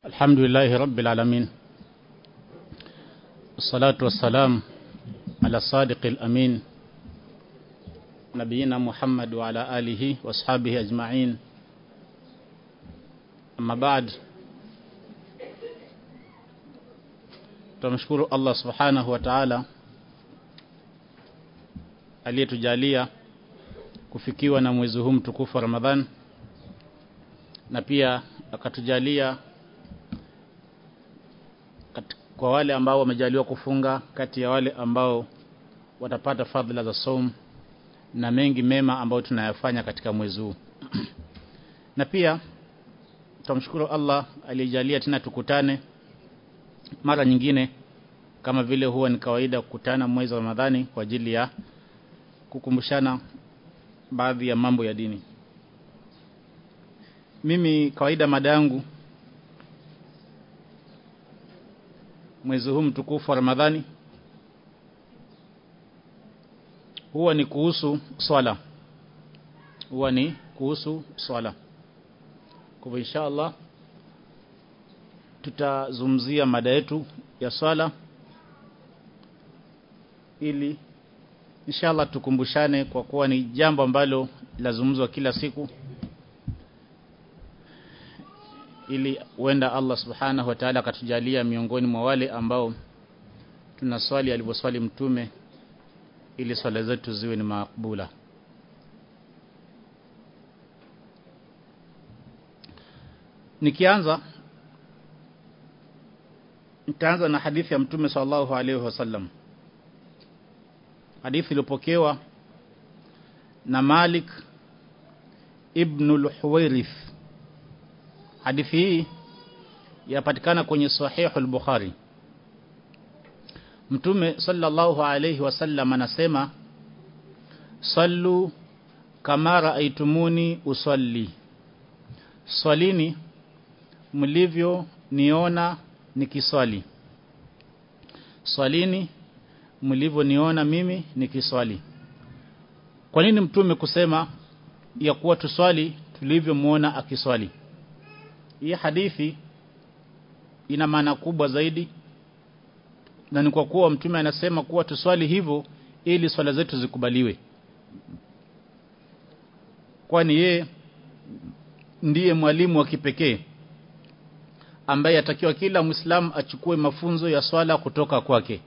الحمد لله رب العالمين والصلاة والسلام على الصادق الأمين نبينا محمد وعلى آله وأصحابه أجمعين أما بعد tumshukuru Allah subhanahu wa ta'ala aliyetujalia kufikiwa na mwezi huu mtukufu wa Ramadhan na pia akatujalia kwa wale ambao wamejaliwa kufunga kati ya wale ambao watapata fadhila za saum na mengi mema ambayo tunayafanya katika mwezi huu na pia tumshukuru Allah aliyejalia tena tukutane mara nyingine kama vile huwa ni kawaida kukutana mwezi wa Ramadhani kwa ajili ya kukumbushana baadhi ya mambo ya dini mimi kawaida mada yangu mwezi huu mtukufu wa Ramadhani huwa ni kuhusu swala huwa ni kuhusu swala kwa inshallah tutazungumzia mada yetu ya swala ili inshallah tukumbushane kwa kuwa ni jambo ambalo lazungumzwa kila siku ili huenda Allah subhanahu wa ta'ala akatujalia miongoni mwa wale ambao tunaswali alivyoswali mtume ili swala zetu ziwe ni makbula nikianza nitaanza na hadithi ya mtume sallallahu alaihi wasallam hadithi iliyopokewa na Malik ibn al-Huwairith hadithi hii yapatikana kwenye sahihu al-Bukhari Mtume sallallahu alayhi wasallam anasema sallu kama raaitumuni usalli swalini mlivyo niona nikiswali swalini mlivyoniona mimi nikiswali kwa nini mtume kusema ya kuwa tuswali tulivyomuona akiswali hii hadithi ina maana kubwa zaidi na ni kwa kuwa mtume anasema kuwa tuswali hivyo ili swala zetu zikubaliwe kwani yeye ndiye mwalimu wa kipekee ambaye atakiwa kila muislamu achukue mafunzo ya swala kutoka kwake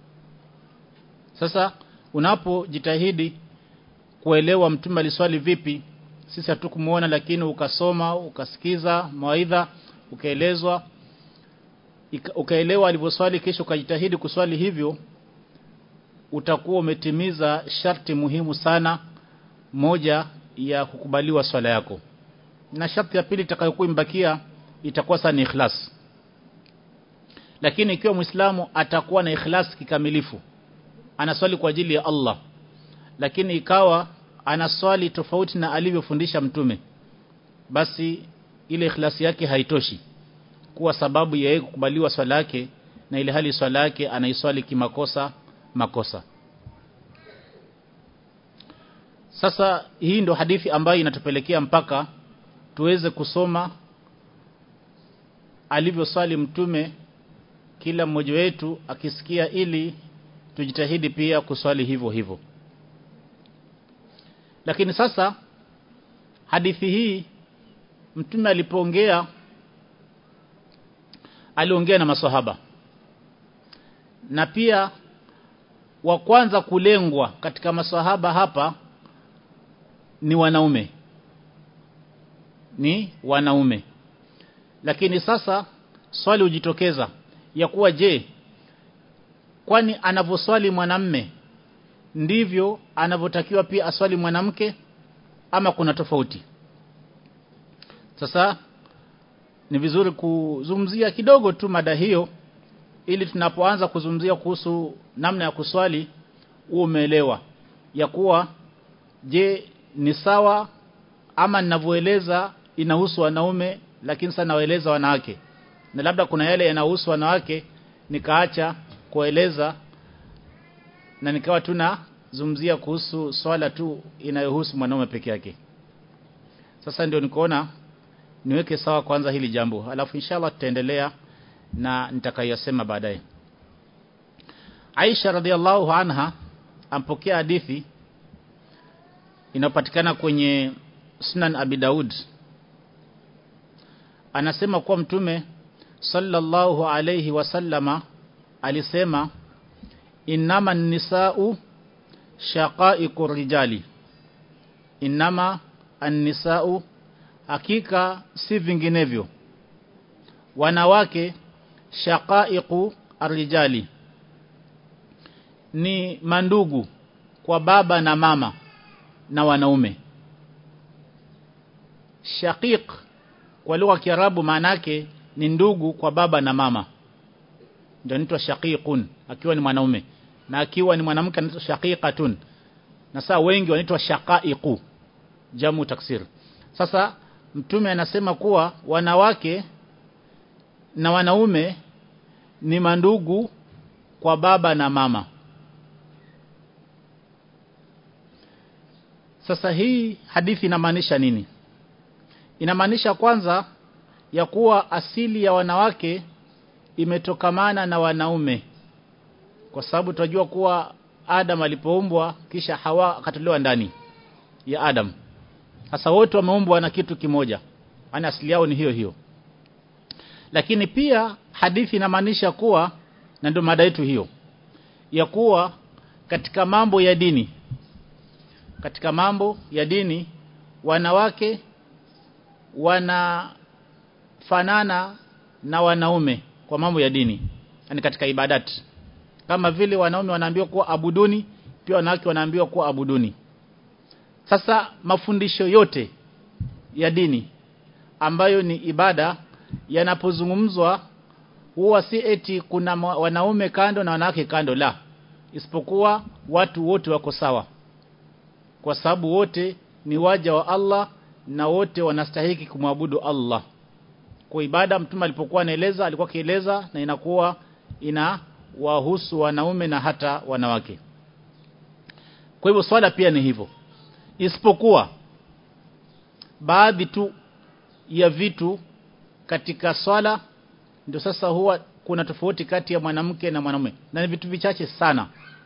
sasa unapojitahidi kuelewa mtume aliswali vipi sisi hatukumuona lakini ukasoma ukasikiza mawaidha ukaelezwa ukaelewa alivyoswali kisha ukajitahidi kuswali hivyo utakuwa umetimiza sharti muhimu sana moja ya kukubaliwa swala yako na sharti ya pili itakayokuwa imbakia itakuwa sana ikhlas lakini ikiwa muislamu atakuwa na ikhlas kikamilifu anaswali kwa ajili ya Allah lakini ikawa anaswali tofauti na alivyofundisha mtume basi ile ikhlasi yake haitoshi kuwa sababu ya yeye kukubaliwa swala yake na ile hali swala yake anaiswali kimakosa makosa sasa hii ndo hadithi ambayo inatupelekea mpaka tuweze kusoma alivyoswali mtume kila mmoja wetu akisikia ili tujitahidi pia kuswali hivyo hivyo lakini sasa hadithi hii mtume alipoongea aliongea na maswahaba na pia wa kwanza kulengwa katika maswahaba hapa ni wanaume ni wanaume lakini sasa swali hujitokeza ya kuwa je kwani anavyoswali mwanamme ndivyo anavyotakiwa pia aswali mwanamke ama kuna tofauti sasa ni vizuri kuzungumzia kidogo tu mada hiyo ili tunapoanza kuzungumzia kuhusu namna ya kuswali uwe umeelewa ya kuwa je ni sawa ama ninavyoeleza inahusu wanaume lakini sana nawaeleza wanawake na labda kuna yale yanahusu wanawake nikaacha kueleza na nikawa tuna zungumzia kuhusu swala tu inayohusu mwanaume peke yake sasa ndio nikaona niweke sawa kwanza hili jambo alafu inshallah tutaendelea na nitakayosema baadaye Aisha radhiallahu anha ampokea hadithi inapatikana kwenye Sunan Abi Daud anasema kuwa mtume sallallahu alayhi wasallama alisema innama nisau shaqaiqu rijali innama an-nisau hakika si vinginevyo wanawake shaqaiqu arrijali ni mandugu kwa baba na mama na wanaume shaqiq kwa lugha ya Kiarabu maana yake ni ndugu kwa baba na mama ndio anaitwa shaqiqun akiwa ni mwanaume na akiwa ni mwanamke anaitwa shaqiqatun na saa wengi wanaitwa shaqaiqu jamu taksir sasa mtume anasema kuwa wanawake na wanaume ni mandugu kwa baba na mama sasa hii hadithi inamaanisha nini inamaanisha kwanza ya kuwa asili ya wanawake imetokamana na wanaume kwa sababu tunajua kuwa Adam alipoumbwa kisha Hawa akatolewa ndani ya Adam sasa wote wameumbwa na kitu kimoja yani asili yao ni hiyo hiyo lakini pia hadithi inamaanisha kuwa na ndio mada yetu hiyo ya kuwa katika mambo ya dini katika mambo ya dini wanawake wanafanana na wanaume kwa mambo ya dini yani katika ibadati kama vile wanaume wanaambiwa kuwa abuduni pia wanawake wanaambiwa kuwa abuduni sasa mafundisho yote ya dini ambayo ni ibada yanapozungumzwa huwa si eti kuna wanaume kando na wanawake kando la isipokuwa watu wote wako sawa kwa sababu wote ni waja wa Allah na wote wanastahiki kumwabudu Allah kwa ibada mtume alipokuwa anaeleza alikuwa kieleza na inakuwa ina wahusu wanaume na hata wanawake kwa hivyo swala pia ni hivyo isipokuwa baadhi tu ya vitu katika swala ndio sasa huwa kuna tofauti kati ya mwanamke na mwanamume na ni vitu vichache sana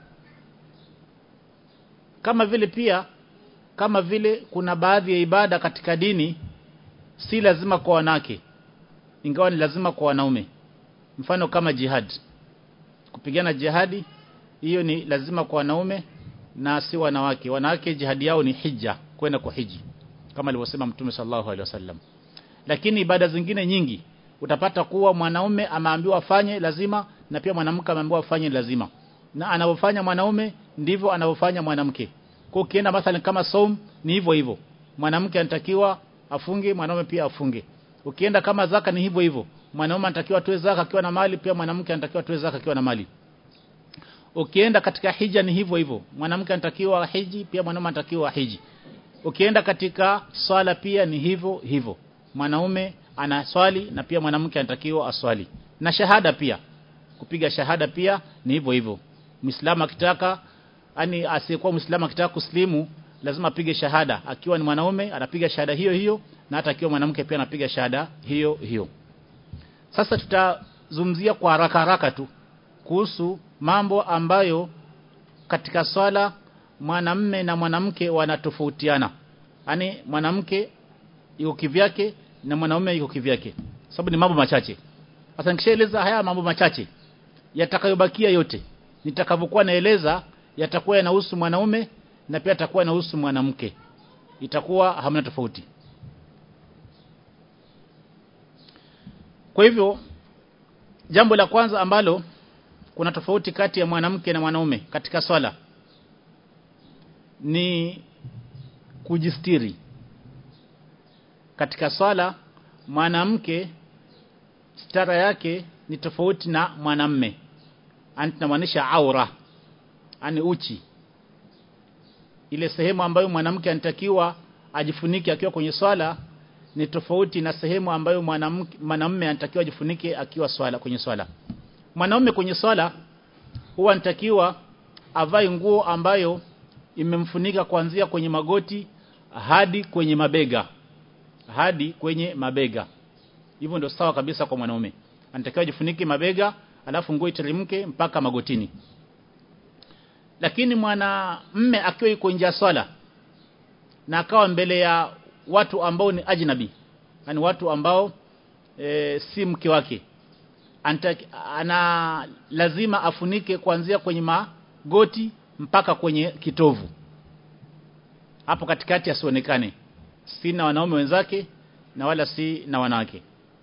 kama vile pia kama vile kuna baadhi ya ibada katika dini si lazima kwa wanawake ingawa ni lazima kwa wanaume mfano kama jihad kupigana jihadi hiyo ni lazima kwa wanaume na si wanawake wanawake jihadi yao ni hija kwenda kwa hiji kama alivyosema mtume sallallahu alaihi wasallam lakini ibada zingine nyingi utapata kuwa mwanaume ameambiwa afanye lazima na pia mwanamke ameambiwa afanye lazima na anavyofanya mwanaume ndivyo anavyofanya mwanamke kwa ukienda mathalan kama saum ni hivyo hivyo mwanamke anatakiwa afunge mwanaume pia afunge ukienda kama zaka ni hivyo hivyo mwanaume anatakiwa atoe zaka akiwa na mali pia mwanamke anatakiwa atoe zaka akiwa na mali ukienda katika hija ni hivyo hivyo mwanamke anatakiwa hiji pia mwanaume anatakiwa hiji ukienda katika swala pia ni hivyo hivyo mwanaume anaswali na pia mwanamke anatakiwa aswali na shahada pia kupiga shahada pia ni hivyo hivyo muislamu akitaka yani asiyekuwa muislamu akitaka kuslimu lazima apige shahada akiwa ni mwanaume anapiga shahada hiyo hiyo na hata akiwa mwanamke pia anapiga shahada hiyo hiyo sasa tutazungumzia kwa haraka haraka tu kuhusu mambo ambayo katika swala mwanamme na mwanamke wanatofautiana yani mwanamke yuko kivyake na mwanaume yuko kivyake sababu ni mambo machache sasa nikishaeleza haya mambo machache yatakayobakia yote nitakavyokuwa naeleza yatakuwa yanahusu mwanaume na pia yatakuwa yanahusu mwanamke itakuwa hamna tofauti kwa hivyo jambo la kwanza ambalo kuna tofauti kati ya mwanamke na mwanaume katika swala ni kujistiri katika swala mwanamke stara yake ni tofauti na mwanamme anamaanisha aura ani uchi ile sehemu ambayo mwanamke anatakiwa ajifunike akiwa kwenye swala ni tofauti na sehemu ambayo mwanamke mwanamume anatakiwa ajifunike akiwa swala kwenye swala mwanaume kwenye swala huwa anatakiwa avae nguo ambayo imemfunika kuanzia kwenye magoti hadi kwenye mabega hadi kwenye mabega hivyo ndio sawa kabisa kwa mwanaume anatakiwa jifunike mabega alafu nguo iteremke mpaka magotini lakini mwanamme akiwa yuko nje ya swala na akawa mbele ya watu ambao ni ajnabi yani watu ambao e, si mke wake Anta, ana lazima afunike kuanzia kwenye magoti mpaka kwenye kitovu hapo katikati asionekane si na wanaume wenzake na wala si na wanawake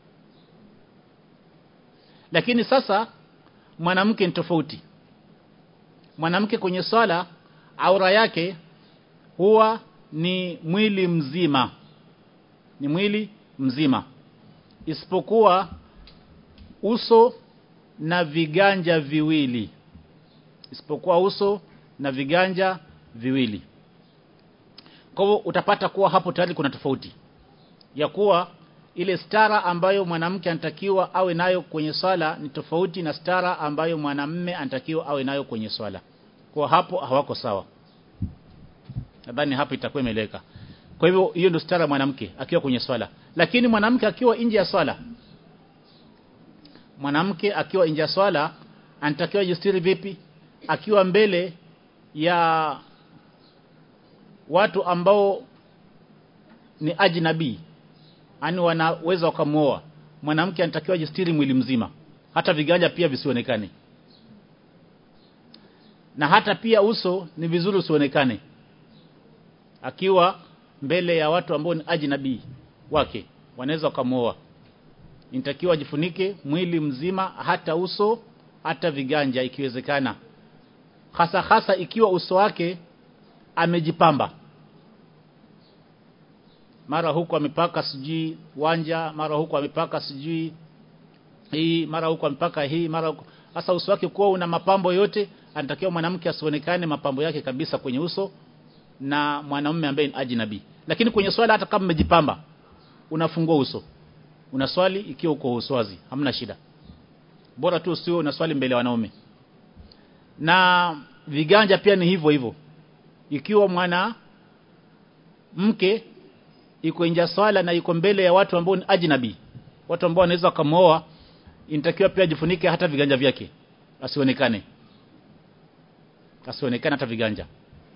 lakini sasa mwanamke ni tofauti mwanamke kwenye swala aura yake huwa ni mwili mzima ni mwili mzima isipokuwa uso na viganja viwili isipokuwa uso na viganja viwili kwa hivyo utapata kuwa hapo tayari kuna tofauti ya kuwa ile stara ambayo mwanamke anatakiwa awe nayo kwenye swala ni tofauti na stara ambayo mwanamme anatakiwa awe nayo kwenye swala kwa hapo hawako sawa nadhani hapo itakuwa imeleka kwa hivyo hiyo ndio stara mwanamke akiwa kwenye swala lakini mwanamke akiwa nje ya swala mwanamke akiwa nje ya swala anatakiwa jistiri vipi akiwa mbele ya watu ambao ni ajnabi yani wanaweza wakamuoa mwanamke anatakiwa jistiri mwili mzima hata viganja pia visionekane na hata pia uso ni vizuri usionekane akiwa mbele ya watu ambao ni ajnabi wake wanaweza wakamuoa inatakiwa jifunike mwili mzima hata uso hata viganja ikiwezekana hasa hasa ikiwa uso wake amejipamba mara huku amepaka sijui wanja mara huku amepaka sijui hii mara huku amepaka hii mara huku hasa uso wake kuwa una mapambo yote anatakiwa mwanamke asionekane mapambo yake kabisa kwenye uso na mwanamume ambaye ni ajnabi lakini kwenye swala hata kama umejipamba unafungua uso unaswali ikiwa uko uswazi hamna shida bora tu usio unaswali mbele ya wanaume na viganja pia ni hivyo hivyo ikiwa mwana mke iko nje swala na iko mbele ya watu ambao ni ajnabi watu ambao wanaweza kumooa inatakiwa pia jifunike hata viganja vyake asionekane asionekane hata viganja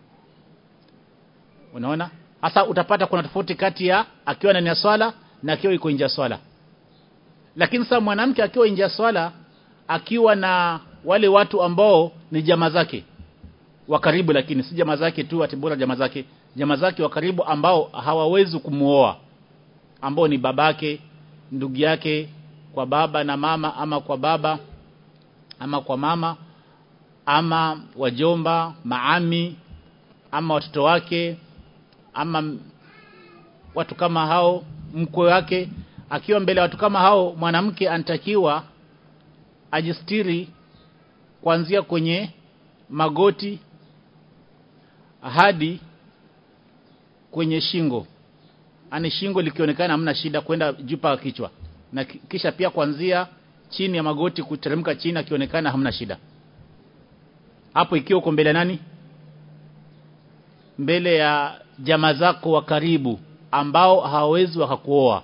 unaona hasa utapata kuna tofauti kati ya akiwa ndani ya swala na akiwa iko nje ya swala lakini sasa mwanamke akiwa nje ya swala akiwa na wale watu ambao ni jamaa zake wa karibu lakini si jamaa zake tu ati bora jamaa zake jamaa zake wa karibu ambao hawawezi kumuoa ambao ni babake ndugu yake kwa baba na mama ama kwa baba ama kwa mama ama wajomba maami ama watoto wake ama watu kama hao mkwe wake akiwa mbele watu kama hao mwanamke anatakiwa ajistiri kuanzia kwenye magoti hadi kwenye shingo ani shingo likionekana hamna shida kwenda juu paka kichwa na kisha pia kuanzia chini ya magoti kuteremka chini akionekana hamna shida hapo ikiwa uko mbele nani mbele ya jamaa zako wa karibu ambao hawawezi wakakuoa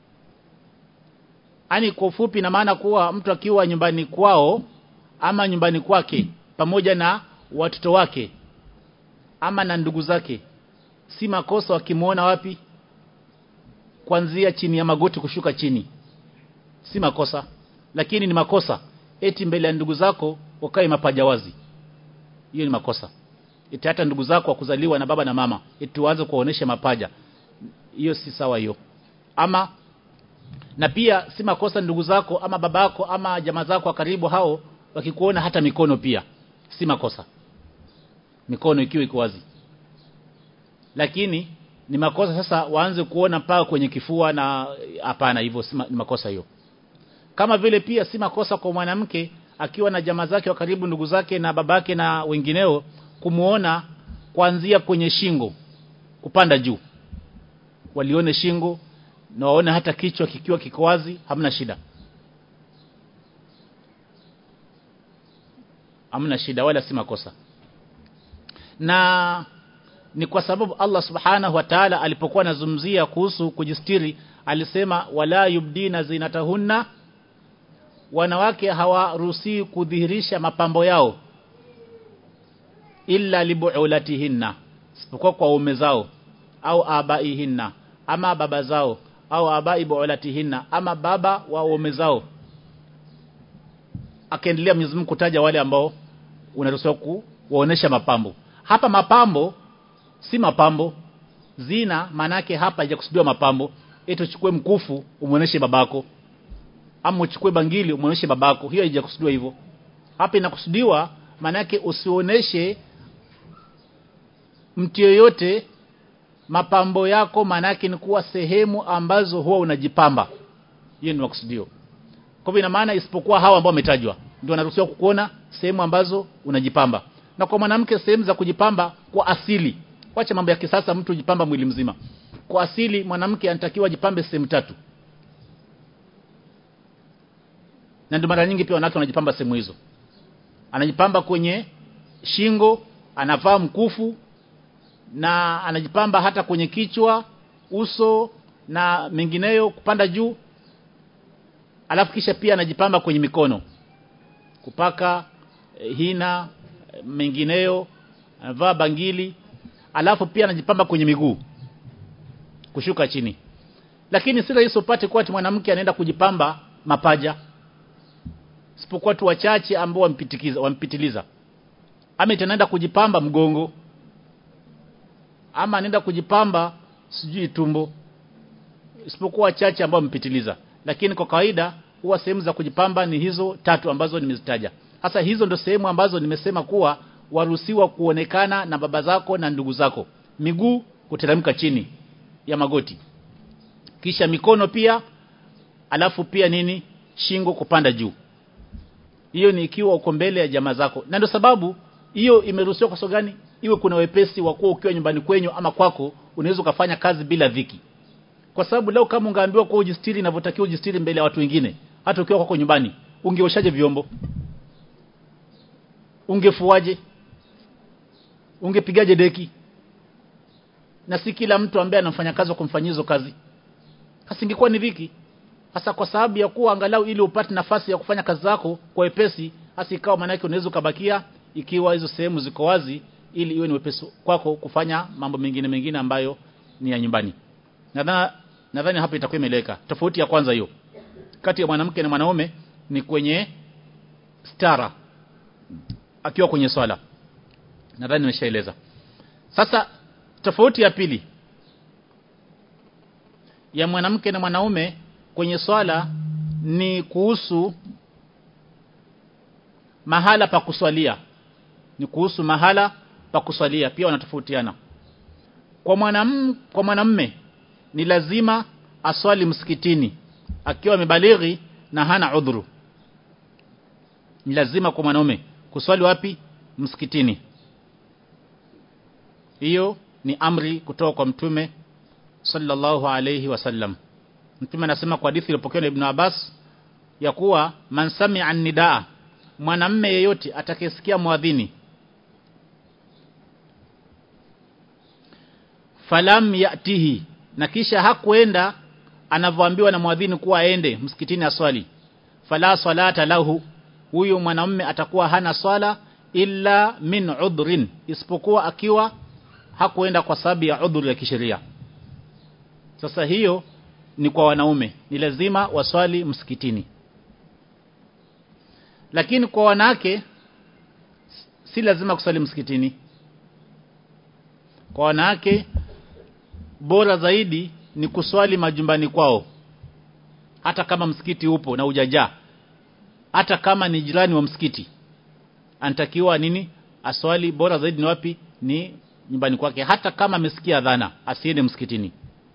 ani kwa ufupi na maana kuwa mtu akiwa nyumbani kwao ama nyumbani kwake pamoja na watoto wake ama na ndugu zake si makosa wakimuona wapi kuanzia chini ya magoti kushuka chini si makosa lakini ni makosa eti mbele ya ndugu zako ukae mapaja wazi hiyo ni makosa eti hata ndugu zako wakuzaliwa na baba na mama eti uanze kuonesha mapaja hiyo si sawa hiyo ama na pia si makosa ndugu zako ama babako ama jamaa zako wa karibu hao wakikuona hata mikono pia si makosa mikono ikiwa iko wazi lakini ni makosa sasa waanze kuona mpaka kwenye kifua na hapana hivyo si ni makosa hiyo kama vile pia si makosa kwa mwanamke akiwa na jamaa zake wa karibu ndugu zake na babake na wengineo kumuona kuanzia kwenye shingo kupanda juu walione shingo na waone hata kichwa kikiwa kiko wazi hamna shida hamna shida wala si makosa na ni kwa sababu Allah subhanahu wa ta'ala alipokuwa anazungumzia kuhusu kujistiri alisema wala yubdina zinatahunna wanawake hawaruhusi kudhihirisha mapambo yao illa libuulatihinna isipokuwa kwa ume zao au abaihinna ama baba zao au abai buulatihinna ama baba wa ume zao akaendelea Mwenyezi Mungu kutaja wale ambao unaruhusiwa kuonesha mapambo hapa mapambo si mapambo zina manake hapa haijakusudiwa mapambo eti uchukue mkufu umuoneshe babako ama uchukue bangili umuoneshe babako hiyo haijakusudiwa hivyo hapa inakusudiwa manake usioneshe mtu yoyote mapambo yako manake ni kuwa sehemu ambazo huwa unajipamba hiyo ni makusudio kwa hivyo ina maana isipokuwa hawa ambao wametajwa ndio wanaruhusiwa kukuona sehemu ambazo unajipamba na kwa mwanamke sehemu za kujipamba kwa asili wacha mambo ya kisasa mtu jipamba mwili mzima kwa asili mwanamke anatakiwa ajipambe sehemu tatu na ndio mara nyingi pia wanawake wanajipamba sehemu hizo anajipamba kwenye shingo anavaa mkufu na anajipamba hata kwenye kichwa uso na mengineyo kupanda juu alafu kisha pia anajipamba kwenye mikono kupaka eh, hina eh, mengineyo anavaa bangili alafu pia anajipamba kwenye miguu kushuka chini lakini si rahisi upate kuwa ati mwanamke anaenda kujipamba mapaja isipokuwa tu wachache ambao wampitikiza wampitiliza ama itaenda kujipamba mgongo ama anaenda kujipamba sijui tumbo isipokuwa wachache ambao wampitiliza lakini kwa kawaida huwa sehemu za kujipamba ni hizo tatu ambazo nimezitaja hasa hizo ndo sehemu ambazo nimesema kuwa waruhusiwa kuonekana na baba zako na ndugu zako miguu kuteremka chini ya magoti kisha mikono pia alafu pia nini shingo kupanda juu hiyo ni ikiwa uko mbele ya jamaa zako na ndio sababu hiyo imeruhusiwa kwa sababu gani iwe kuna wepesi wa kuwa ukiwa nyumbani kwenyu ama kwako unaweza ukafanya kazi bila dhiki kwa sababu leo kama ungeambiwa kwa ujistiri inavyotakiwa ujistiri mbele ya watu wengine hata ukiwa kwako nyumbani ungeoshaje vyombo ungefuaje ungepigaje deki na si kila mtu ambaye anafanya kazi kumfanyia hizo kazi hasingekuwa ni dhiki hasa kwa sababu ya kuwa angalau ili upate nafasi ya kufanya kazi zako kwa wepesi hasa ikawa maana yake unaweza ukabakia ikiwa hizo sehemu ziko wazi ili iwe ni wepesi kwako kufanya mambo mengine mengine ambayo ni ya nyumbani nadhani nadhani hapa itakuwa imeleka tofauti ya kwanza hiyo kati ya mwanamke na mwanaume ni kwenye stara akiwa kwenye swala nadhani nimeshaeleza sasa tofauti ya pili ya mwanamke na mwanaume kwenye swala ni kuhusu mahala pa kuswalia ni kuhusu mahala pa kuswalia pia wanatofautiana kwa mwanam kwa mwanamme ni lazima aswali msikitini akiwa amebalighi na hana udhuru ni lazima kwa mwanaume kuswali wapi msikitini hiyo ni amri kutoka kwa mtume sallallahu alayhi wasallam mtume anasema kwa hadithi iliyopokewa na Ibn Abbas ya kuwa man sami'a nidaa mwanamme yeyote atakayesikia muadhini falam yatihi na kisha hakuenda anavyoambiwa na muadhini kuwa aende msikitini aswali fala salata lahu huyu mwanamume atakuwa hana swala illa min udhrin isipokuwa akiwa hakuenda kwa sababu ya udhur ya kisheria sasa hiyo ni kwa wanaume ni lazima waswali msikitini lakini kwa wanawake si lazima kuswali msikitini kwa wanawake bora zaidi ni kuswali majumbani kwao hata kama msikiti upo na ujajaa hata kama ni jirani wa msikiti anatakiwa nini aswali bora zaidi ni wapi ni nyumbani kwake hata kama amesikia dhana asiende msikitini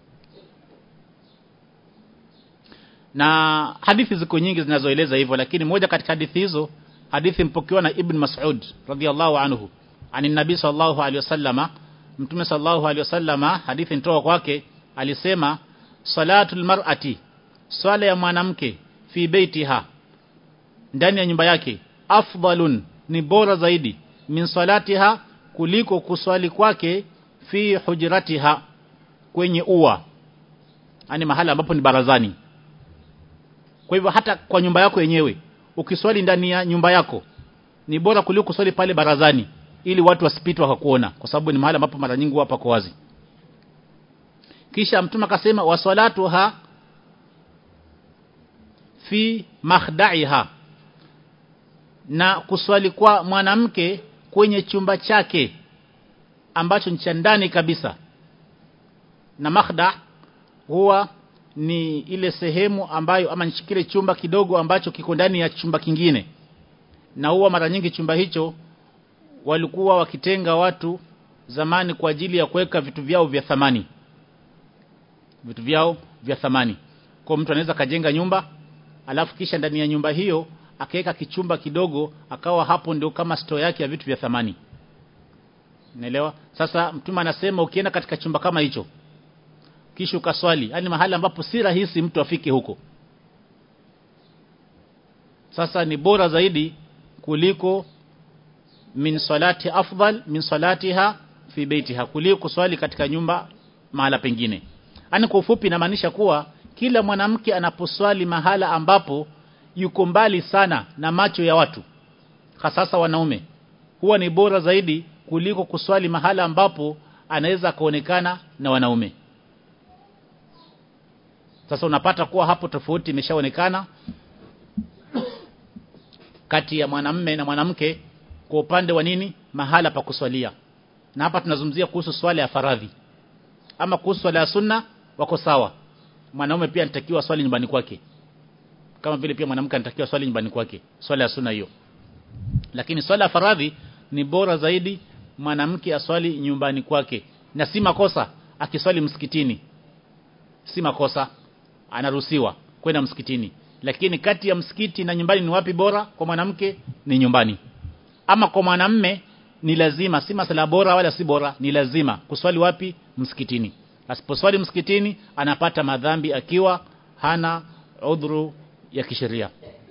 na hadithi ziko nyingi zinazoeleza hivyo lakini moja katika hadithi hizo hadithi mpokewa na Ibn Mas'ud radhiyallahu anhu ani nabii sallallahu alaihi wasallama mtume sallallahu alaihi wasallama hadithi nitoka kwake alisema salatul mar'ati swala ya mwanamke fi baitiha ndani ya nyumba yake afdalun ni bora zaidi min salatiha kuliko kuswali kwake fi hujratiha kwenye ua yani mahala ambapo ni barazani kwa hivyo hata kwa nyumba yako yenyewe ukiswali ndani ya nyumba yako ni bora kuliko kuswali pale barazani ili watu wasipite wakakuona kwa sababu ni mahali ambapo mara nyingi hapa kwa wazi kisha mtume akasema wasalatuha fi makhdaiha na kuswali kwa mwanamke kwenye chumba chake ambacho ni cha ndani kabisa na makhda huwa ni ile sehemu ambayo ama nishikile chumba kidogo ambacho kiko ndani ya chumba kingine na huwa mara nyingi chumba hicho walikuwa wakitenga watu zamani kwa ajili ya kuweka vitu vyao vya thamani vitu vyao vya thamani kwa mtu anaweza kajenga nyumba alafu kisha ndani ya nyumba hiyo akaweka kichumba kidogo akawa hapo ndio kama store yake ya vitu vya thamani Unaelewa? Sasa mtume anasema ukienda katika chumba kama hicho kisha ukaswali, yani mahali ambapo si rahisi mtu afike huko. Sasa ni bora zaidi kuliko min salati afdal min salatiha fi baitiha kuliko kuswali katika nyumba mahala pengine. Yaani kwa ufupi inamaanisha kuwa kila mwanamke anaposwali mahala ambapo yuko mbali sana na macho ya watu hasa wanaume huwa ni bora zaidi kuliko kuswali mahala ambapo anaweza kaonekana na wanaume sasa unapata kuwa hapo tofauti imeshaonekana kati ya mwanamme na mwanamke kwa upande wa nini mahala pa kuswalia na hapa tunazungumzia kuhusu swala ya faradhi ama kuhusu swala ya sunna wako sawa mwanaume pia anatakiwa swali nyumbani kwake kama vile pia mwanamke anatakiwa swali nyumbani kwake swala ya sunna hiyo lakini swala ya faradhi ni bora zaidi mwanamke aswali nyumbani kwake na si makosa akiswali msikitini si makosa anaruhusiwa kwenda msikitini lakini kati ya msikiti na nyumbani ni wapi bora kwa mwanamke ni nyumbani ama kwa mwanamme ni lazima si masala bora wala si bora ni lazima kuswali wapi msikitini asiposwali msikitini anapata madhambi akiwa hana udhuru ya kisheria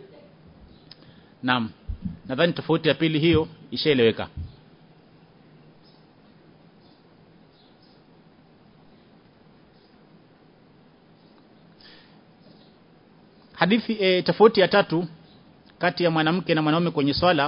naam nadhani tofauti ya pili hiyo ishaeleweka hadithi e, tofauti ya tatu kati ya mwanamke na mwanaume kwenye swala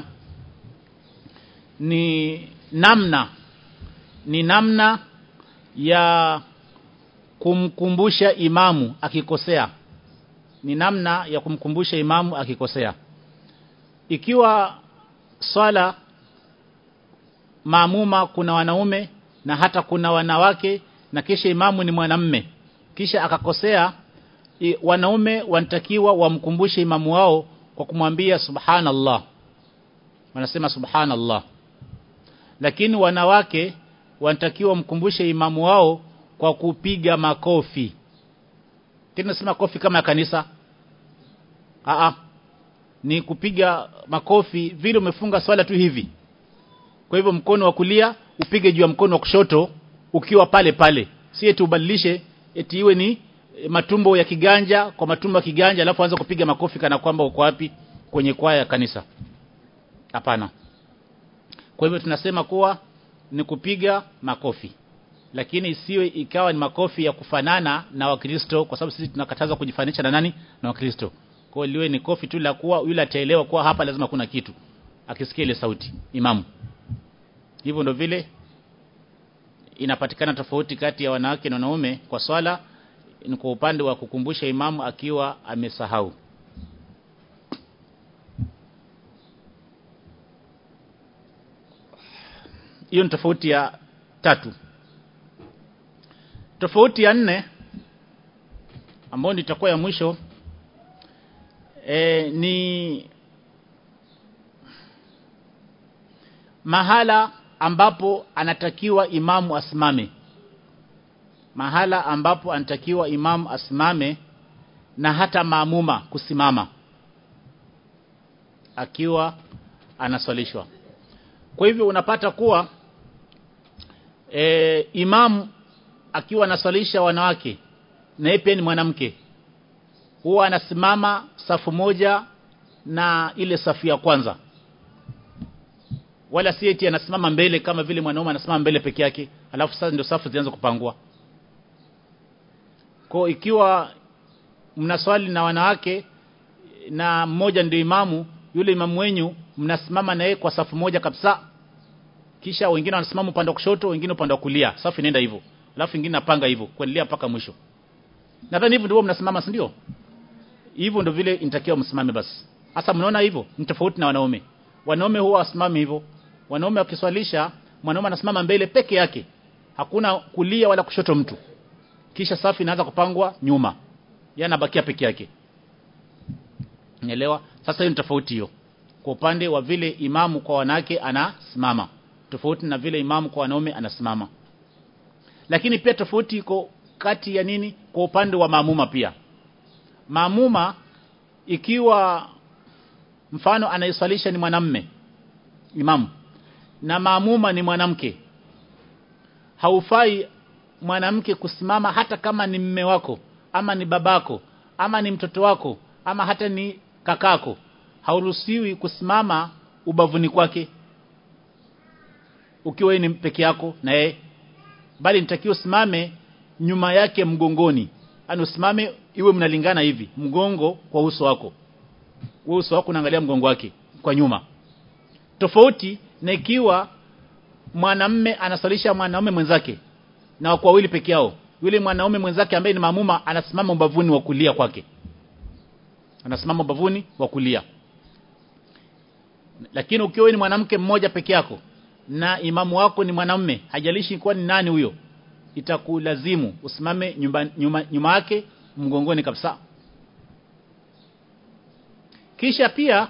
ni namna ni namna ya kumkumbusha imamu akikosea ni namna ya kumkumbusha imamu akikosea ikiwa swala maamuma kuna wanaume na hata kuna wanawake na kisha imamu ni mwanamme kisha akakosea i, wanaume wanatakiwa wamkumbushe imamu wao kwa kumwambia subhanallah wanasema subhanallah lakini wanawake wanatakiwa wamkumbushe imamu wao kwa kupiga makofi tena si makofi kama ya kanisa Aa, ni kupiga makofi vile umefunga swala tu hivi kwa hivyo mkono wa kulia upige juu ya mkono wa kushoto ukiwa pale pale si eti ubadilishe eti iwe ni matumbo ya kiganja kwa matumbo ya kiganja alafu anza kupiga makofi kana kwamba uko wapi kwenye kwaya ya kanisa hapana kwa hivyo tunasema kuwa ni kupiga makofi lakini isiwe ikawa ni makofi ya kufanana na wakristo kwa sababu sisi tunakataza kujifanisha na nani na wakristo kwa hiyo liwe ni kofi tu la kuwa yule ataelewa kuwa hapa lazima kuna kitu akisikia ile sauti imamu hivyo ndo vile inapatikana tofauti kati ya wanawake na wanaume kwa swala ni kwa upande wa kukumbusha imamu akiwa amesahau hiyo ni tofauti ya tatu tofauti ya nne ambayo nitakuwa ya mwisho e, ni mahala ambapo anatakiwa imamu asimame mahala ambapo anatakiwa imamu asimame na hata maamuma kusimama akiwa anaswalishwa kwa hivyo unapata kuwa e, imamu akiwa anaswalisha wanawake na yeye pia ni mwanamke huwa anasimama safu moja na ile safu ya kwanza wala si eti anasimama mbele kama vile mwanaume anasimama mbele peke yake alafu sasa ndio safu zianze kupangua kwa ikiwa mnaswali na wanawake na mmoja ndio imamu yule imamu wenyu mnasimama na yeye kwa safu moja kabisa kisha wengine wanasimama upande wa kushoto wengine upande wa kulia safu inaenda hivyo alafu ingine napanga hivyo kuendelea mpaka mwisho nadhani hivyo ndio mnasimama si ndio hivyo ndio vile inatakiwa msimame basi sasa mnaona hivyo ni tofauti na wanaume wanaume huwa wasimami hivyo wanaume wakiswalisha mwanaume anasimama mbele peke yake hakuna kulia wala kushoto mtu kisha safu inaanza kupangwa nyuma yeye anabakia peke yake Unaelewa? Sasa hiyo ni tofauti hiyo. Kwa upande wa vile imamu kwa wanawake anasimama, tofauti na vile imamu kwa wanaume anasimama. Lakini pia tofauti iko kati ya nini? Kwa upande wa maamuma pia. Maamuma ikiwa mfano anayeswalisha ni mwanamme imamu na maamuma ni mwanamke haufai mwanamke kusimama hata kama ni mme wako ama ni babako ama ni mtoto wako ama hata ni kakako hauruhusiwi kusimama ubavuni kwake ukiwa ni peke yako na yeye bali nitakiwa usimame nyuma yake mgongoni yani usimame iwe mnalingana hivi mgongo kwa uso wako wewe uso wako unaangalia mgongo wake kwa nyuma tofauti na ikiwa mwanamme anasalisha mwanaume mwenzake na wako wawili peke yao yule mwanaume mwenzake ambaye ni maamuma anasimama ubavuni wa kulia kwake anasimama ubavuni wa kulia lakini ukiwa ni mwanamke mmoja peke yako na imamu wako ni mwanamume hajalishi kuwa ni nani huyo itakulazimu usimame nyuma nyuma, nyuma yake mgongoni kabisa kisha pia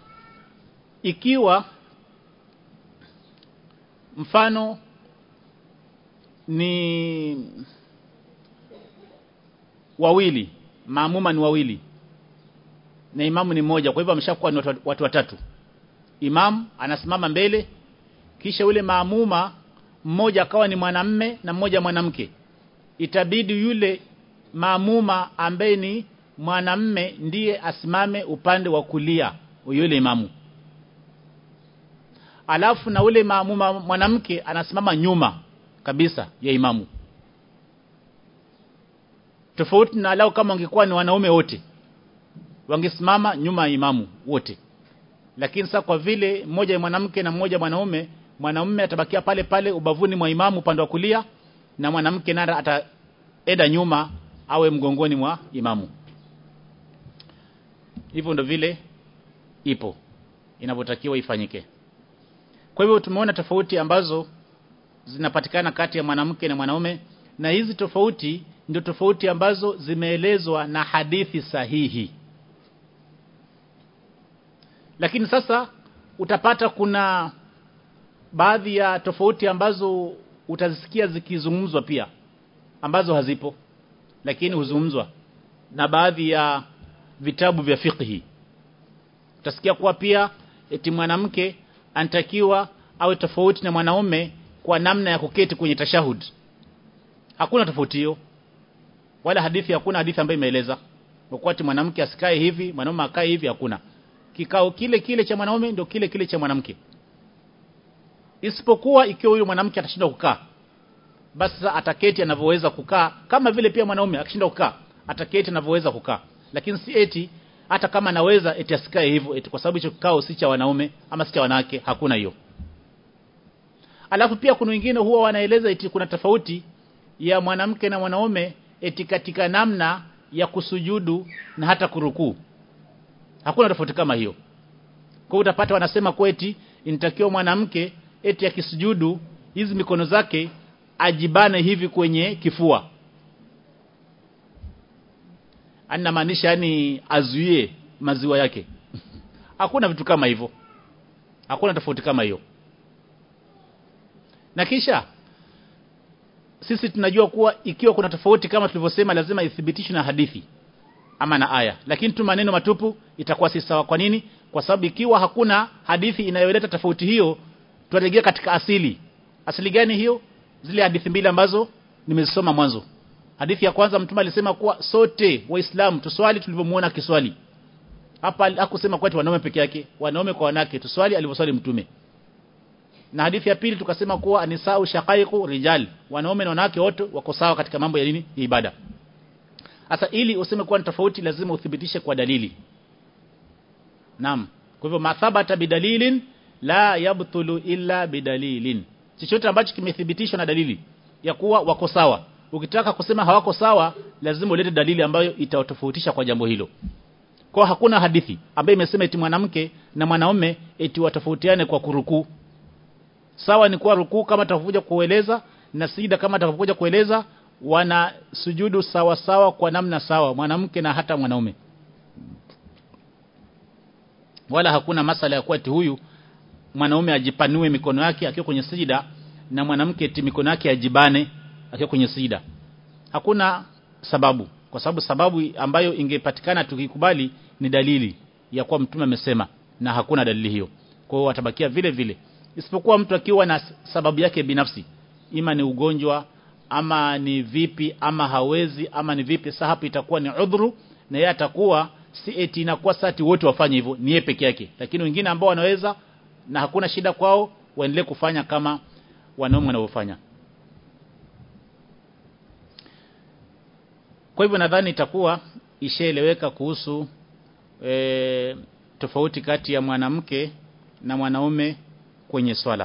ikiwa mfano ni wawili maamuma ni wawili na imamu ni mmoja kwa hivyo ameshakuwa ni watu, watu watatu imam anasimama mbele kisha yule maamuma mmoja akawa ni mwanamme na mmoja mwanamke itabidi yule maamuma ambaye ni mwanamme ndiye asimame upande wa kulia yule imamu alafu na ule maamuma mwanamke anasimama nyuma kabisa ya imamu tofauti na lao kama wangekuwa ni wanaume wote wangesimama nyuma ya imamu wote lakini sasa kwa vile mmoja ni mwanamke na mmoja mwanaume mwanamume atabakia pale pale ubavuni mwa imamu upande wa kulia na mwanamke nara ataenda nyuma awe mgongoni mwa imamu hivyo ndo vile ipo inavyotakiwa ifanyike kwa hivyo tumeona tofauti ambazo zinapatikana kati ya mwanamke na mwanaume na hizi tofauti ndio tofauti ambazo zimeelezwa na hadithi sahihi lakini sasa utapata kuna baadhi ya tofauti ambazo utazisikia zikizungumzwa pia ambazo hazipo lakini huzungumzwa na baadhi ya vitabu vya fiqhi utasikia kuwa pia eti mwanamke anatakiwa awe tofauti na mwanaume kwa namna ya kuketi kwenye tashahud hakuna tofauti hiyo wala hadithi hakuna hadithi ambayo imeeleza kwa ati mwanamke asikae hivi mwanaume akae hivi hakuna kikao kile kile cha mwanaume ndio kile kile cha mwanamke isipokuwa ikiwa huyo mwanamke atashindwa kukaa basi sasa ataketi anavyoweza kukaa kama vile pia mwanaume akishindwa kukaa ataketi anavyoweza kukaa lakini si eti hata kama anaweza eti asikae hivyo eti kwa sababu hicho kikao si cha wanaume ama si cha wanawake hakuna hiyo alafu pia kuna wengine huwa wanaeleza eti kuna tofauti ya mwanamke na mwanaume eti katika namna ya kusujudu na hata kurukuu hakuna tofauti kama hiyo kwa utapata wanasema kweti inatakiwa mwanamke eti akisujudu hizi mikono zake ajibane hivi kwenye kifua anamaanisha yani azuie maziwa yake hakuna vitu kama hivyo hakuna tofauti kama hiyo na kisha sisi tunajua kuwa ikiwa kuna tofauti kama tulivyosema lazima ithibitishwe na hadithi ama na aya lakini tu maneno matupu itakuwa si sawa kwa nini kwa sababu ikiwa hakuna hadithi inayoleta tofauti hiyo tutarejea katika asili asili gani hiyo zile hadithi mbili ambazo nimezisoma mwanzo hadithi ya kwanza mtume alisema kuwa sote waislamu tuswali tulivyomuona kiswali hapa hakusema kwa wanaume peke yake wanaume kwa wanawake tuswali alivyoswali mtume na hadithi ya pili tukasema kuwa anisau shaqaiqu rijal wanaume na wanawake wote wako sawa katika mambo ya nini ya ibada sasa ili useme kuwa ni tofauti lazima uthibitishe kwa dalili naam kwa hivyo mathabata bidalilin la yabtulu illa bidalilin chochote ambacho kimethibitishwa na dalili ya kuwa wako sawa ukitaka kusema hawako sawa lazima ulete dalili ambayo itawatofautisha kwa jambo hilo kwa hakuna hadithi ambayo imesema eti mwanamke na mwanaume eti watofautiane kwa kurukuu sawa ni kuwa rukuu kama tutakuja kueleza na sida kama tutakuja kueleza wana sujudu sawa sawa kwa namna sawa mwanamke na hata mwanaume wala hakuna masala ya kuwa eti huyu mwanaume ajipanue mikono yake akiwa kwenye sijida na mwanamke eti mikono yake ajibane akiwa kwenye sijida hakuna sababu kwa sababu sababu ambayo ingepatikana tukikubali ni dalili ya kuwa mtume amesema na hakuna dalili hiyo kwa hiyo watabakia vile vile isipokuwa mtu akiwa na sababu yake binafsi ima ni ugonjwa ama ni vipi ama hawezi ama ni vipi sasa hapo itakuwa ni udhuru na yeye atakuwa si eti inakuwa sati wote wafanye hivyo ni yeye peke yake lakini wengine ambao wanaweza na hakuna shida kwao waendelee kufanya kama wanaume wanavyofanya kwa hivyo nadhani itakuwa ishaeleweka kuhusu e, tofauti kati ya mwanamke na mwanaume kwenye swala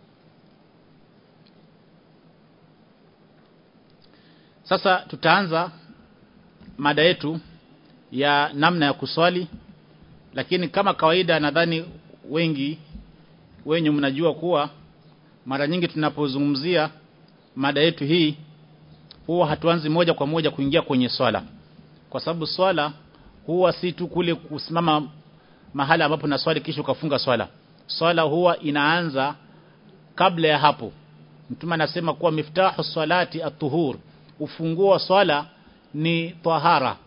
sasa tutaanza mada yetu ya namna ya kuswali lakini kama kawaida nadhani wengi wenye mnajua kuwa mara nyingi tunapozungumzia mada yetu hii huwa hatuanzi moja kwa moja kuingia kwenye swala kwa sababu swala huwa si tu kule kusimama mahala ambapo na swali kisha ukafunga swala swala huwa inaanza kabla ya hapo mtume anasema kuwa miftahu salati at-tuhur ufunguo wa swala ni tahara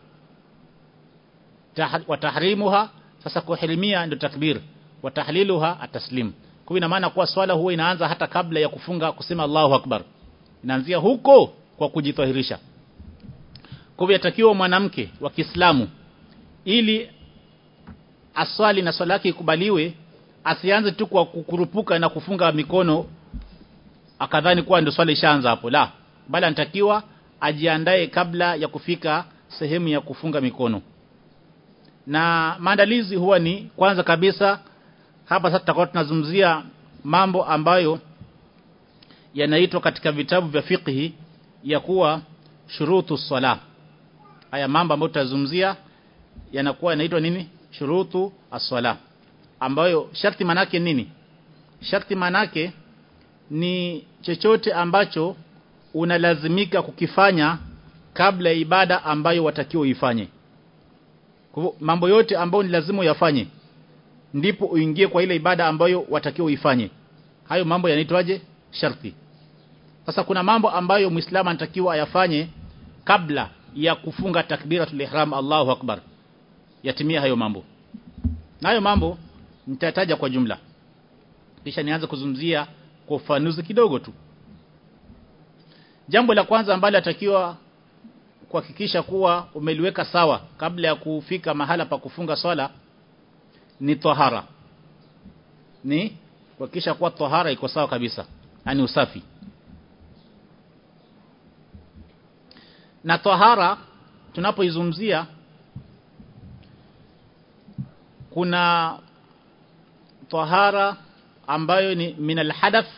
wa tahrimuha sasa kuhirimia ndio takbir wa tahliluha ataslim kwa ina maana kuwa swala huwa inaanza hata kabla ya kufunga kusema Allahu akbar inaanzia huko kwa kujitahirisha kwa hivyo yatakiwa mwanamke wa Kiislamu ili aswali na swala yake ikubaliwe asianze tu kwa kukurupuka na kufunga mikono akadhani kuwa ndio swala ishaanza hapo la bali anatakiwa ajiandae kabla ya kufika sehemu ya kufunga mikono na maandalizi huwa ni kwanza kabisa hapa sasa tutakuwa tunazungumzia mambo ambayo yanaitwa katika vitabu vya fiqhi ya kuwa shurutu sala haya mambo ambayo tutazungumzia yanakuwa yanaitwa nini shurutu as-sala ambayo sharti manake nini sharti manake ni chochote ambacho unalazimika kukifanya kabla ya ibada ambayo watakiwa uifanye kwa mambo yote ambayo ni lazima uyafanye ndipo uingie kwa ile ibada ambayo watakiwa uifanye hayo mambo yanaitwaje sharti sasa kuna mambo ambayo muislamu anatakiwa ayafanye kabla ya kufunga takbiratul ihram Allahu akbar yatimia hayo mambo na hayo mambo nitataja kwa jumla kisha nianze kuzungumzia kwa ufanuzi kidogo tu jambo la kwanza ambalo atakiwa kuhakikisha kuwa umeliweka sawa kabla ya kufika mahala pa kufunga swala ni tahara ni kuhakikisha kuwa tahara iko sawa kabisa yani usafi na tahara tunapoizungumzia kuna tahara ambayo ni minal hadath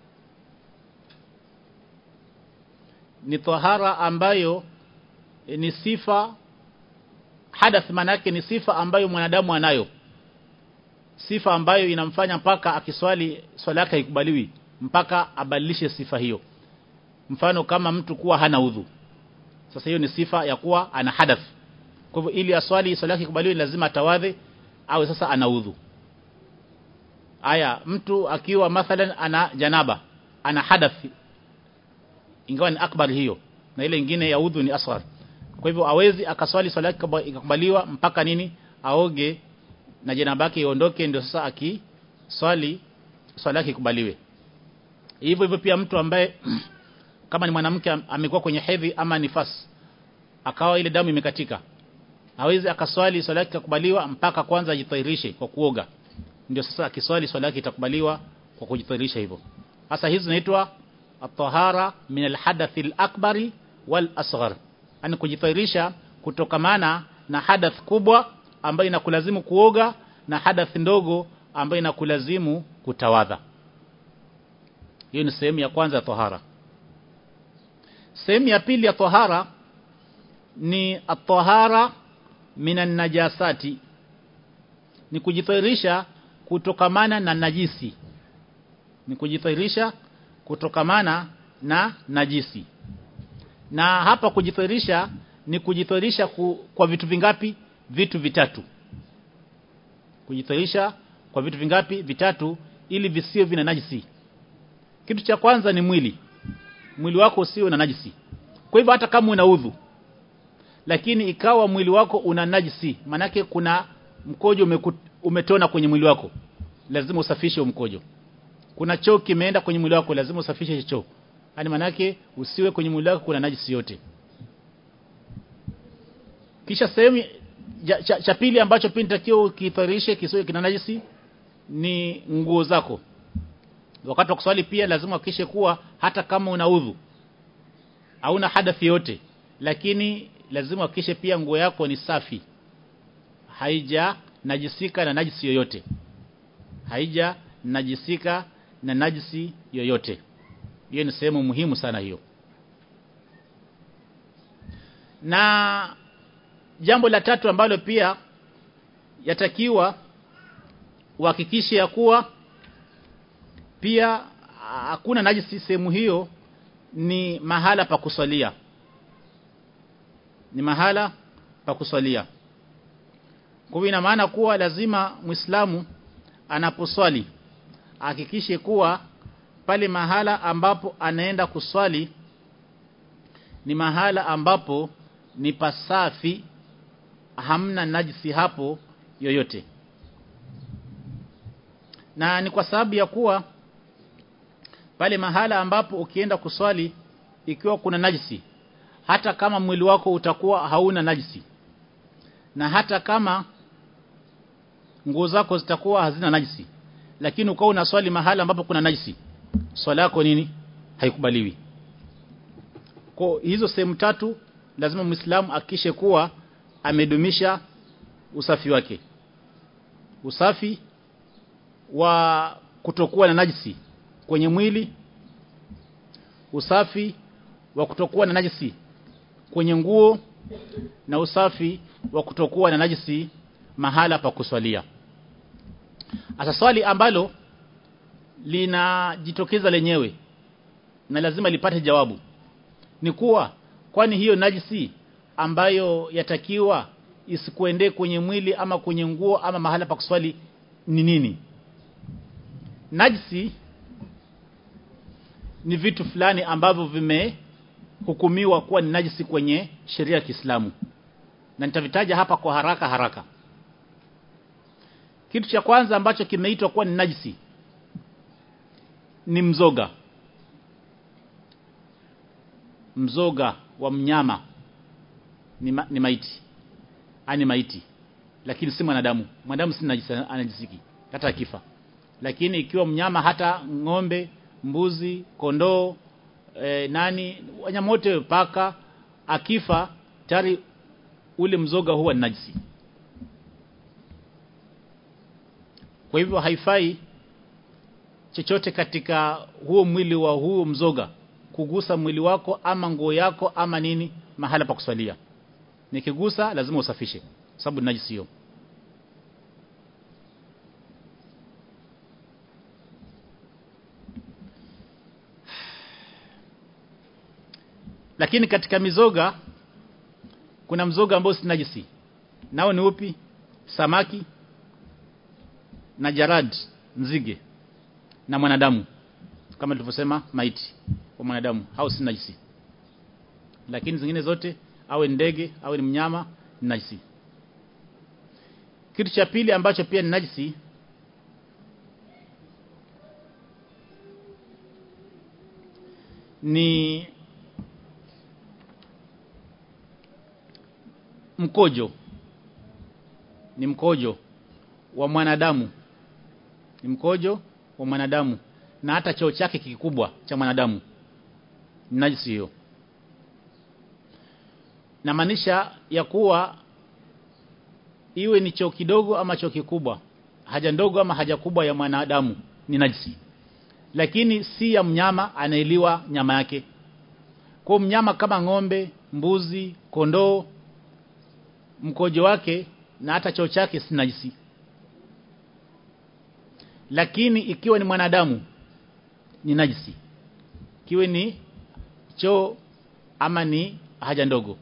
ni tahara ambayo ni sifa hadath manake ni sifa ambayo mwanadamu anayo sifa ambayo inamfanya mpaka akiswali swala yake ikubaliwi mpaka abadilishe sifa hiyo mfano kama mtu kuwa hana udhu sasa hiyo ni sifa ya kuwa ana hadath kwa hivyo ili aswali swala yake ikubaliwe lazima atawadhe au sasa ana udhu aya mtu akiwa mathalan ana janaba ana hadath ingawa ni akbar hiyo na ile nyingine ya udhu ni asghar kwa hivyo awezi akaswali swala yake ikakubaliwa mpaka nini aoge na janaba yake iondoke ndio sasa akiswali swala yake ikubaliwe hivyo hivyo pia mtu ambaye kama ni mwanamke amekuwa kwenye hedhi ama nifas akawa ile damu imekatika hawezi akaswali swala yake ikakubaliwa mpaka kwanza ajitairishe kwa kuoga ndio sasa akiswali swala yake itakubaliwa kwa kujitahirisha hivyo hasa hizi zinaitwa at-tahara min al-hadath al-akbari wal asghar yani kujitahirisha kutokamana na hadath kubwa ambayo inakulazimu kuoga na hadath ndogo ambayo inakulazimu kutawadha hiyo ni sehemu ya kwanza ya tahara sehemu ya pili ya tahara ni at-tahara minan najasati ni kujitahirisha kutokamana na najisi ni kujitahirisha kutokamana na najisi na hapa kujitahirisha ni kujitahirisha ku, kwa vitu vingapi vitu vitatu kujitahirisha kwa vitu vingapi vitatu ili visiwe vina najisi kitu cha kwanza ni mwili mwili wako usiwe na najisi kwa hivyo hata kama una udhu lakini ikawa mwili wako una najisi manake kuna mkojo umeku, umetona kwenye mwili wako lazima usafishe mkojo kuna choo kimeenda kwenye mwili wako lazima usafishe choo yani manake usiwe kwenye mwili wako kuna najisi yote kisha sehemu cha, cha, cha pili ambacho pia nitakiwa ukitharishe kisiwe kina najisi ni nguo zako wakati wa kuswali pia lazima uhakikishe kuwa hata kama una udhu hauna hadathi yote lakini lazima uhakikishe pia nguo yako ni safi haija najisika na najisi yoyote haija najisika na najisi yoyote hiyo ni sehemu muhimu sana hiyo na jambo la tatu ambalo pia yatakiwa uhakikishe ya kuwa pia hakuna najisi sehemu hiyo ni mahala pa kuswalia ni mahala pa kuswalia kwa hivyo ina maana kuwa lazima Muislamu anaposwali hakikishe kuwa pale mahala ambapo anaenda kuswali ni mahala ambapo ni pasafi hamna najisi hapo yoyote na ni kwa sababu ya kuwa pale mahala ambapo ukienda kuswali ikiwa kuna najisi hata kama mwili wako utakuwa hauna najisi na hata kama nguo zako zitakuwa hazina najisi lakini ukawa unaswali mahala ambapo kuna najisi swala yako nini haikubaliwi kwa hizo sehemu tatu lazima muislamu akishe kuwa amedumisha usafi wake usafi wa kutokuwa na najisi kwenye mwili usafi wa kutokuwa na najisi kwenye nguo na usafi wa kutokuwa na najisi mahala pa kuswalia Asa swali ambalo linajitokeza lenyewe na lazima lipate jawabu ni kuwa kwani hiyo najisi ambayo yatakiwa isikuendee kwenye mwili ama kwenye nguo ama mahala pa kuswali ni nini najisi ni vitu fulani ambavyo vimehukumiwa kuwa ni najisi kwenye sheria ya Kiislamu na nitavitaja hapa kwa haraka haraka kitu cha kwanza ambacho kimeitwa kuwa ni najisi ni mzoga mzoga wa mnyama ni, ma, ni maiti ani maiti lakini si mwanadamu mwanadamu si najisi anajisiki hata akifa lakini ikiwa mnyama hata ng'ombe mbuzi kondoo e, nani wanyama wote paka akifa tayari ule mzoga huwa ni najisi kwa hivyo haifai chochote katika huo mwili wa huo mzoga kugusa mwili wako ama nguo yako ama nini mahala pa kuswalia nikigusa lazima usafishe sababu najisi hiyo lakini katika mizoga kuna mzoga ambao si najisi nao ni upi samaki na jarad nzige na mwanadamu kama tulivyosema maiti wa mwanadamu hao si najisi lakini zingine zote awe ndege awe ni mnyama ni najisi kitu cha pili ambacho pia ni najisi ni mkojo ni mkojo wa mwanadamu ni mkojo wa mwanadamu na hata choo chake kikubwa cha mwanadamu ni najisi hiyo na maanisha ya kuwa iwe ni choo kidogo ama choo kikubwa haja ndogo ama haja kubwa ya mwanadamu ni najisi lakini si ya mnyama anaeliwa nyama yake kwa mnyama kama ng'ombe mbuzi kondoo mkojo wake na hata choo chake si najisi lakini ikiwa ni mwanadamu ni najisi kiwe ni choo ama ni haja ndogo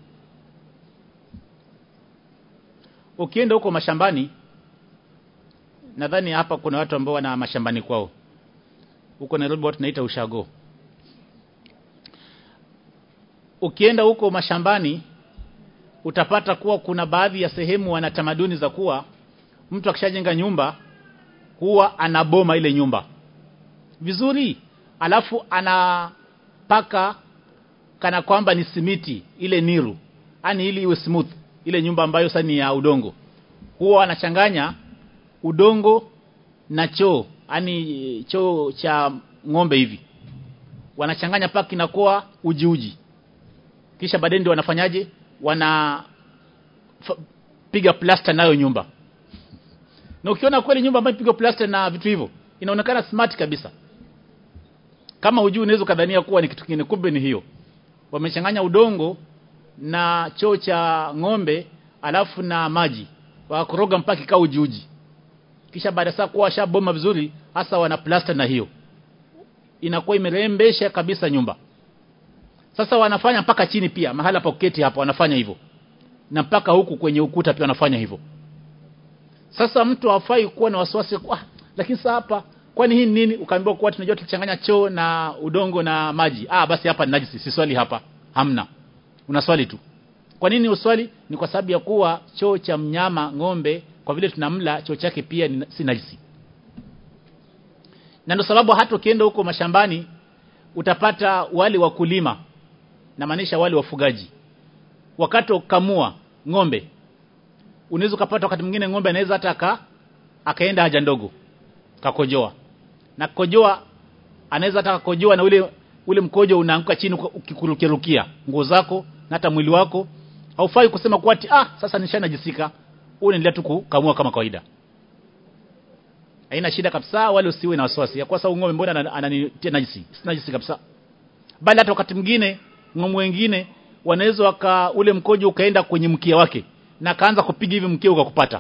ukienda huko mashambani nadhani hapa kuna watu ambao wana mashambani kwao huko Nairobi watu naita ushago ukienda huko mashambani utapata kuwa kuna baadhi ya sehemu wana tamaduni za kuwa mtu akishajenga nyumba huwa anaboma ile nyumba vizuri alafu anapaka kana kwamba ni simiti ile niru yani ili iwe smooth ile nyumba ambayo sasa ni ya udongo huwa anachanganya udongo na choo yani choo cha ng'ombe hivi wanachanganya paka kinakuwa uji uji kisha baadaye ndio wanafanyaje wana piga plaster nayo nyumba na ukiona kweli nyumba ambayo ipigwa plaster na vitu hivyo inaonekana smart kabisa kama hujui unaweza kadhania kuwa ni kitu kingine kumbe ni hiyo wamechanganya udongo na choo cha ng'ombe alafu na maji wakoroga mpaka kikao uji uji kisha baada saa kuwa shaboma vizuri hasa wana plaster na hiyo inakuwa imerembesha kabisa nyumba sasa wanafanya mpaka chini pia mahala pa kuketi hapa wanafanya hivyo na mpaka huku kwenye ukuta pia wanafanya hivyo sasa mtu hafai kuwa na wasiwasi kwa lakini sasa hapa kwani hii nini ukaambiwa kuwa tunajua tukichanganya choo na udongo na maji ah basi hapa ni najisi si swali hapa hamna una swali tu kwa nini uswali ni kwa sababu ya kuwa choo cha mnyama ng'ombe kwa vile tunamla choo chake pia ni, si najisi na ndio sababu hata ukienda huko mashambani utapata wale wakulima na maanisha wale wafugaji wakati ukamua ng'ombe unaweza kupata wakati mwingine ng'ombe anaweza hata aka akaenda haja ndogo kakojoa na kojoa anaweza hata kakojoa na ule ule mkojo unaanguka chini ukikurukirukia nguo zako na hata mwili wako haufai kusema kwa ati ah sasa nishanajisika unaendelea tu kukamua kama kawaida haina shida kabisa wale usiwe na wasiwasi ya kwa sababu ng'ombe mbona ananitia najisi si najisi kabisa bali hata wakati mwingine ng'ombe wengine wanaweza waka ule mkojo ukaenda kwenye mkia wake na kaanza kupiga hivi mkia ukakupata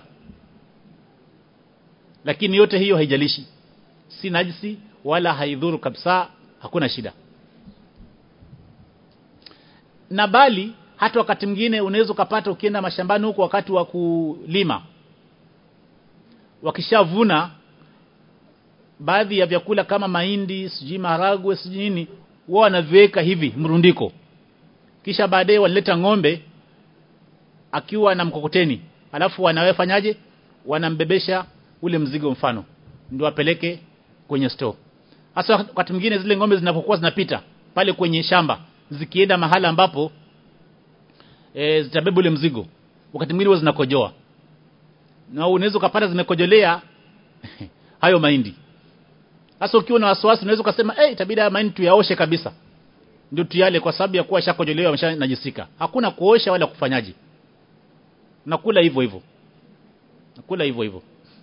lakini yote hiyo haijalishi si najisi wala haidhuru kabisa hakuna shida na bali hata wakati mwingine unaweza ukapata ukienda mashambani huko wakati wa kulima wakishavuna baadhi ya vyakula kama mahindi sijui maharagwe sijui nini wao wanaviweka hivi mrundiko kisha baadaye wanaleta ng'ombe akiwa na mkokoteni alafu wanawefanyaje wanambebesha ule mzigo mfano ndio apeleke kwenye store hasa wakati mwingine zile ng'ombe zinapokuwa zinapita pale kwenye shamba zikienda mahala ambapo e, zitabeba ule mzigo wakati mwingine zinakojoa na unaweza ukapata zimekojolea hayo mahindi sasa ukiwa na wasiwasi unaweza ukasema eh hey, itabidi haya mahindi tuyaoshe kabisa ndio tuyale kwa sababu ya kuwa shakojolewa ameshanajisika hakuna kuosha wala kufanyaje nakula hivyo hivyo nakula hivyo hivyo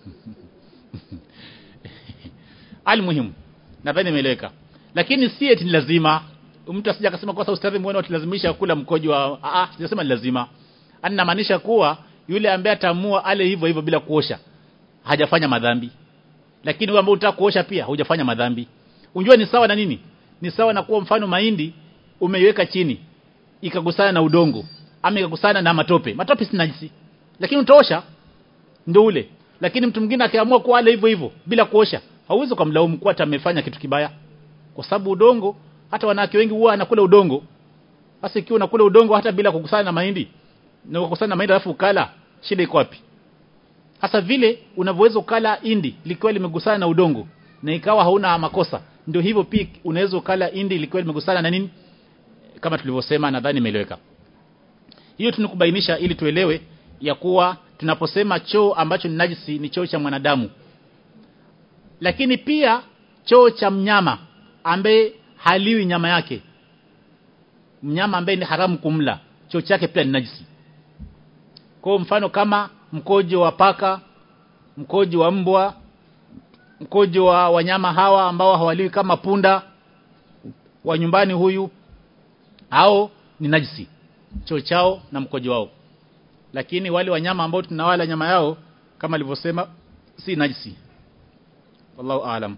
almuhimu nadhani imeeleweka lakini si eti ni lazima mtu asija akasema kwa sababu ustadhi muone utilazimisha kula mkojo wa ah sijasema ni lazima ani maanisha kuwa yule ambaye atamua ale hivyo hivyo bila kuosha hajafanya madhambi lakini wewe ambaye unataka kuosha pia hujafanya madhambi unjua ni sawa na nini ni sawa na kuwa mfano mahindi umeiweka chini ikagusana na udongo ama ikagusana na matope matope si najisi lakini utaosha ndio ule lakini mtu mwingine akiamua kuala hivyo hivyo bila kuosha hauwezi kumlaumu kwa hata amefanya kitu kibaya kwa sababu udongo hata wanawake wengi huwa anakula udongo sasa ikiwa unakula udongo hata bila kukusana na mahindi na kukusana na mahindi alafu ukala shida iko wapi hasa vile unavyoweza ukala indi likiwa limegusana na udongo na ikawa hauna makosa ndio hivyo pia unaweza ukala indi likiwa limegusana na nini kama tulivyosema nadhani imeeleweka hiyo tunikubainisha ili tuelewe ya kuwa tunaposema choo ambacho ni najisi ni choo cha mwanadamu lakini pia choo cha mnyama ambaye haliwi nyama yake mnyama ambaye ni haramu kumla choo chake pia ni najisi kwa mfano kama mkojo wa paka mkojo wa mbwa mkojo wa wanyama hawa ambao hawaliwi kama punda wa nyumbani huyu hao ni najisi choo chao na mkojo wao lakini wale wanyama ambao tunawala nyama yao kama alivyosema si najisi wallahu aalam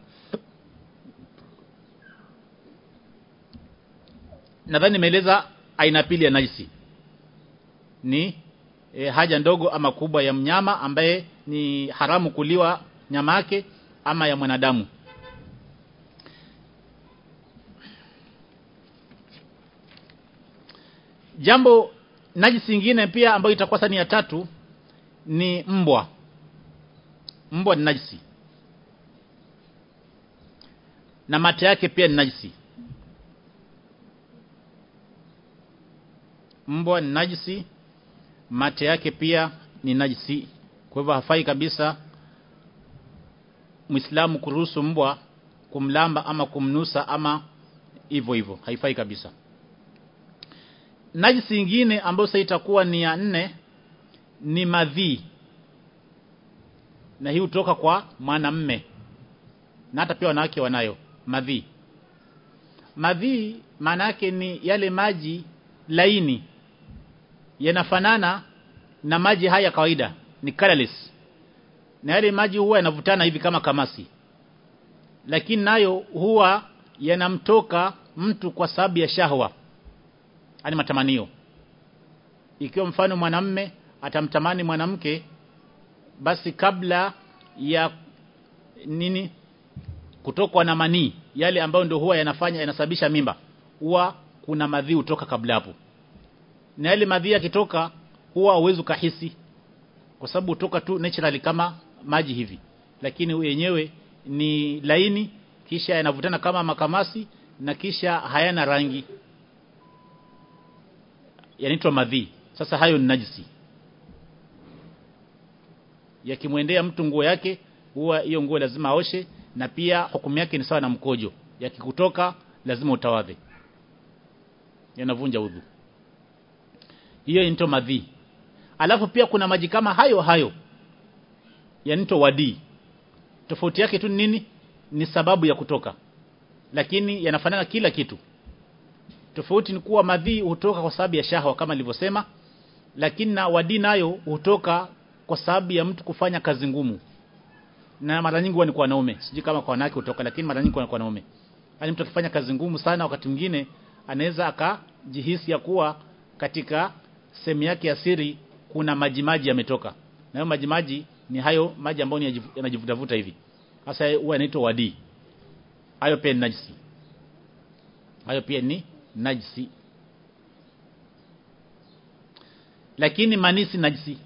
nadhani nimeeleza aina pili ya najisi ni e, haja ndogo ama kubwa ya mnyama ambaye ni haramu kuliwa nyama yake ama ya mwanadamu jambo najisi nyingine pia ambayo itakuwa sani ya tatu ni mbwa mbwa ni najisi na mate yake pia ni najisi mbwa ni najisi mate yake pia ni najisi kwa hivyo hafai kabisa Muislamu kuruhusu mbwa kumlamba ama kumnusa ama hivyo hivyo haifai kabisa najisi nyingine ambayo sasa itakuwa ni ya nne ni madhi na hii hutoka kwa mwanamme na hata pia wanawake wanayo madhi madhi maana yake ni yale maji laini yanafanana na maji haya kawaida ni colorless na yale maji huwa yanavutana hivi kama kamasi lakini nayo huwa yanamtoka mtu kwa sababu ya shahwa ani matamanio ikiwa mfano mwanamme atamtamani mwanamke basi kabla ya nini kutokwa na manii yale ambayo ndio huwa yanafanya yanasababisha mimba huwa kuna madhi hutoka kabla hapo na yale madhi yakitoka huwa uwezo kahisi kwa sababu hutoka tu naturally kama maji hivi lakini yenyewe ni laini kisha yanavutana kama makamasi na kisha hayana rangi yanaitwa madhi sasa hayo ni najisi yakimwendea mtu nguo yake huwa hiyo nguo lazima aoshe na pia hukumu yake ni sawa na mkojo yakikutoka lazima utawadhe yanavunja udhu hiyo inaitwa madhi alafu pia kuna maji kama hayo hayo yanaitwa wadi tofauti yake tu nini ni sababu ya kutoka lakini yanafanana kila kitu tofauti ni kuwa madhi hutoka kwa sababu ya shahwa kama nilivyosema lakini na wadi nayo hutoka kwa sababu ya mtu kufanya kazi ngumu na mara nyingi huwa ni kwa wanaume sijui kama kwa wanawake hutoka lakini mara nyingi kwa wanaume yani mtu akifanya kazi ngumu sana wakati mwingine anaweza akajihisi ya kuwa katika sehemu yake ya siri kuna maji maji yametoka na hayo maji maji ni hayo maji ambayo yanajivutavuta hivi sasa huwa yanaitwa wadi hayo pia ni najisi hayo pia ni najisi lakini mani si najisi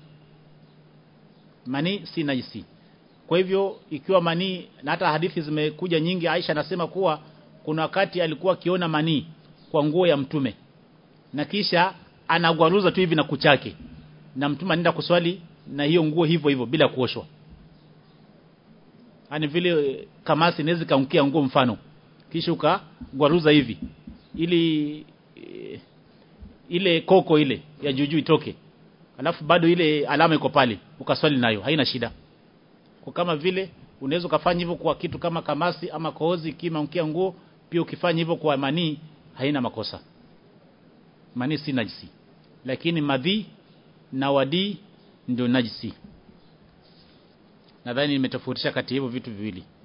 mani si najisi kwa hivyo ikiwa manii na hata hadithi zimekuja nyingi Aisha anasema kuwa kuna wakati alikuwa akiona manii kwa nguo ya mtume na kisha anagwaruza tu hivi na kuchake na mtume anaenda kuswali na hiyo nguo hivyo hivyo bila kuoshwa ani vile kamasi inaweza kaunkia nguo mfano kisha ukagwaruza hivi ili e, ile koko ile ya juju itoke alafu bado ile alama iko pale ukaswali nayo haina shida kwa kama vile unaweza ukafanya hivyo kwa kitu kama kamasi ama kohozi kima unkia nguo pia ukifanya hivyo kwa manii haina makosa manii si najisi lakini madhi na wadi ndio najisi nadhani nimetofautisha kati hivyo vitu viwili